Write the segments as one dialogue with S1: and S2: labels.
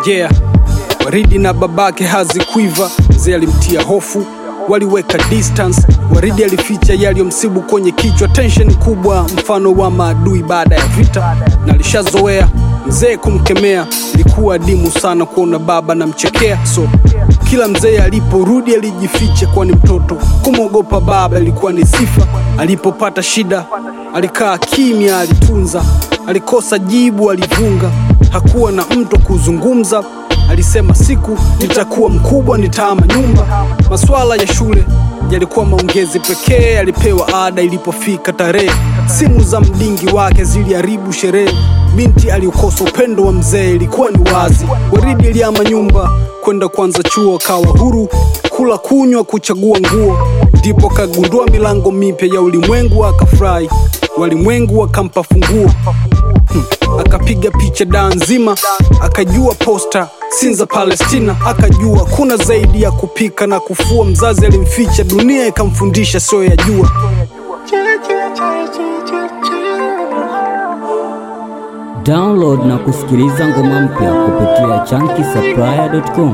S1: Yeah, Waridi na babake hazikuiva, mzee alimtia hofu, waliweka distance. Waridi alificha yaliyomsibu kwenye kichwa, tension kubwa, mfano wa maadui baada ya vita, na alishazoea mzee kumkemea. Ilikuwa adimu sana kuona baba na mchekea, so kila mzee aliporudi alijificha, kwani mtoto kumwogopa baba ilikuwa ni sifa. Alipopata shida alikaa kimya, alitunza, alikosa jibu, alivunga, hakuwa na mtu kuzungumza. Alisema siku nitakuwa mkubwa nitaama nyumba. Masuala ya shule yalikuwa maongezi pekee. Alipewa ada ilipofika tarehe, simu za mdingi wake ziliharibu sherehe. Binti aliokosa upendo wa mzee ilikuwa ni wazi. Waridi aliama nyumba kwenda kwanza chuo, kawa huru kula, kunywa, kuchagua nguo. Ndipo kagundua milango mipya ya ulimwengu, akafurahi. Walimwengu wakampa funguo Hmm. Akapiga picha daa nzima, akajua posta Sinza Palestina, akajua kuna zaidi ya kupika na kufua. Mzazi alimficha, dunia ikamfundisha sio ya jua.
S2: Download na kusikiliza ngoma mpya kupitia chunky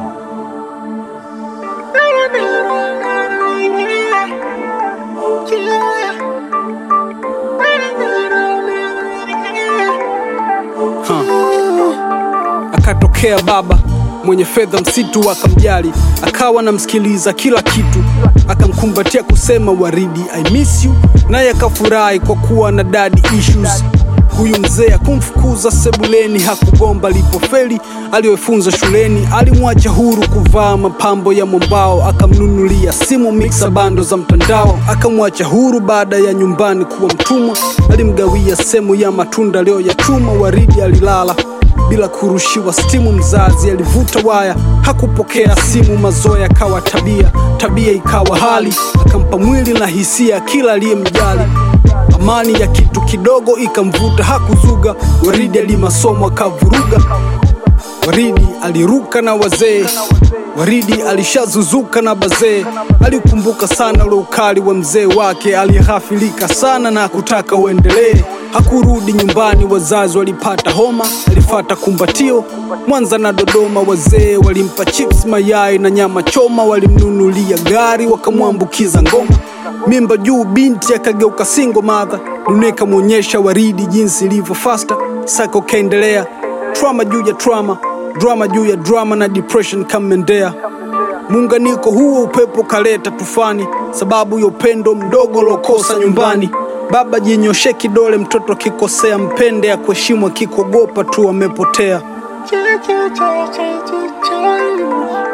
S1: Akatokea baba mwenye fedha, msitu akamjali, akawa namsikiliza kila kitu, akamkumbatia kusema Waridi I miss you, naye akafurahi kwa kuwa na daddy issues. Huyu mzee akumfukuza sebuleni, hakugomba alipofeli aliyofunza shuleni. Alimwacha huru kuvaa mapambo ya mwambao, akamnunulia simu mixa bando za mtandao. Akamwacha huru baada ya nyumbani kuwa mtumwa, alimgawia sehemu ya matunda leo ya chuma. Waridi alilala bila kurushiwa stimu. Mzazi alivuta waya, hakupokea simu. Mazoea yakawa tabia, tabia ikawa hali, akampa mwili na hisia kila aliyemjali. Amani ya kitu kidogo ikamvuta, hakuzuga. Waridi alimasomo akavuruga. Waridi aliruka na wazee, Waridi alishazuzuka na bazee. Alikumbuka sana ule ukali wa mzee wake, alighafilika sana na kutaka uendelee. Hakurudi nyumbani, wazazi walipata homa, alifata kumbatio Mwanza na Dodoma. Wazee walimpa chips, mayai na nyama choma, walimnunulia gari, wakamwambukiza ngoma. Mimba juu, binti akageuka single mother. Dunia ikamwonyesha Waridi jinsi ilivyo fasta. Sako kaendelea, trauma juu ya trauma, drama juu ya drama, na depression kamendea. Muunganiko huo upepo kaleta tufani, sababu ya upendo mdogo lokosa nyumbani. Baba jinyoshe kidole, mtoto akikosea mpende, ya kuheshimu akikogopa tu amepotea.